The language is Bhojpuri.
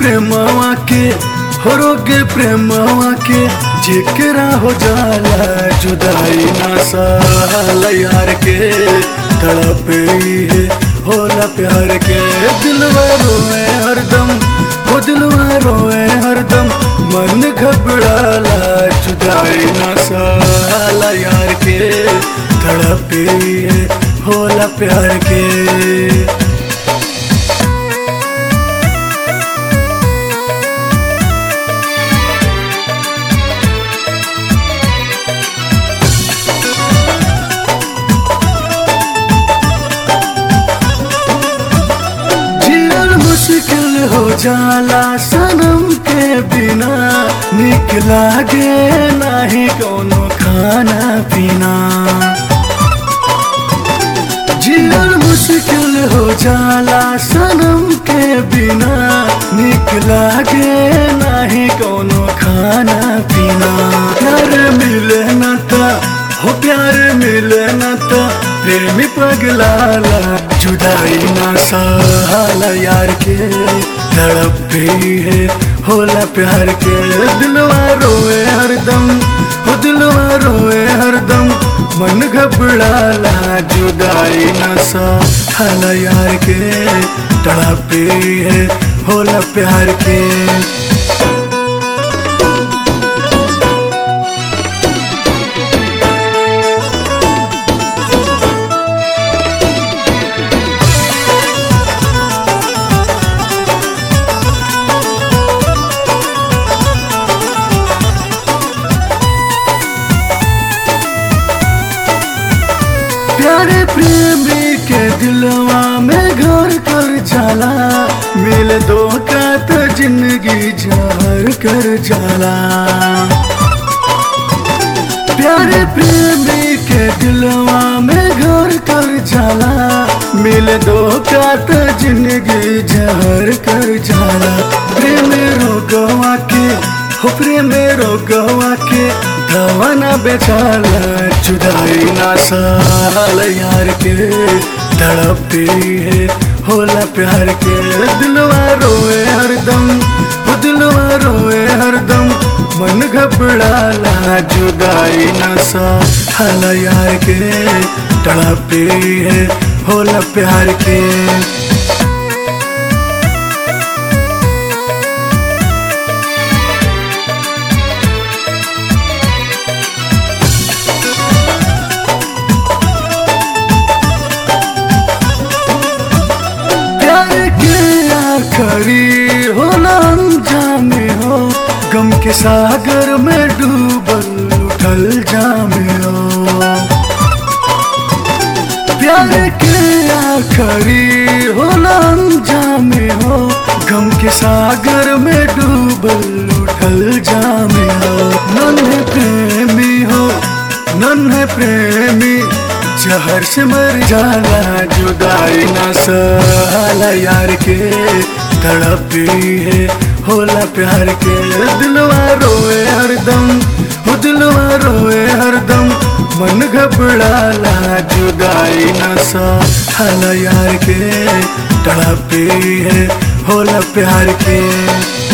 प्रेमवा के हो रोगे प्रेमवा के जेकरा हो जाला जुदाई ना साल यार के तड़पे है होला प्यार के दिलवा रोए हरदम हो दिलवा रोए हरदम मन घबराला जुदाई ना साल यार के तड़पे है होला प्यार के जीवन मुश्किल हो जाला सनम के बिना निक लागे नाही कोनो खाना पीना जीवन मुश्किल हो जाला सनम के बिना निक लागे नाही कोनो खाना पीना प्यार मिले न ता हो प्यार मिले न ता प्रेमी पगलाला जुदाई ना साला यार के तड़प भी है होला प्यार के दिलवा रोए हरदम हो दिलवा रोए हरदम मन घबराला जुदाई ना साला यार के तड़प भी है होला प्यार के प्यारे प्रेमी के दिलवा में घर कर जाला मिल दो का तो जिंदगी जहर कर जाला प्यारे प्रेमी के दिलवा में घर कर जाला मिल दो का तो जिंदगी जहर कर जाला प्रेम रोगवा के हो प्रेम रोगवा के दवा ना बेचाला जुदाई ना साल यार के तड़पती है होला प्यार के दिलवा रोए हरदम हो दिलवा रोए हरदम मन घबराला जुदाई ना साल यार के तड़पती है होला प्यार के प्यार के आखरी हो जामे हो गम के सागर में डूबल उठल जामे हो प्यार के आखरी हो जामे हो गम के सागर में डूबल उठल जामे हो नन्हे प्रेमी हो नन्हे प्रेमी जहर से मर जाला जुदाई ना साला यार के तड़पी है होला प्यार के दिलवा रोए हरदम हो दिलवा रोए हरदम मन घबराला जुदाई ना साला यार के तड़पी है होला प्यार के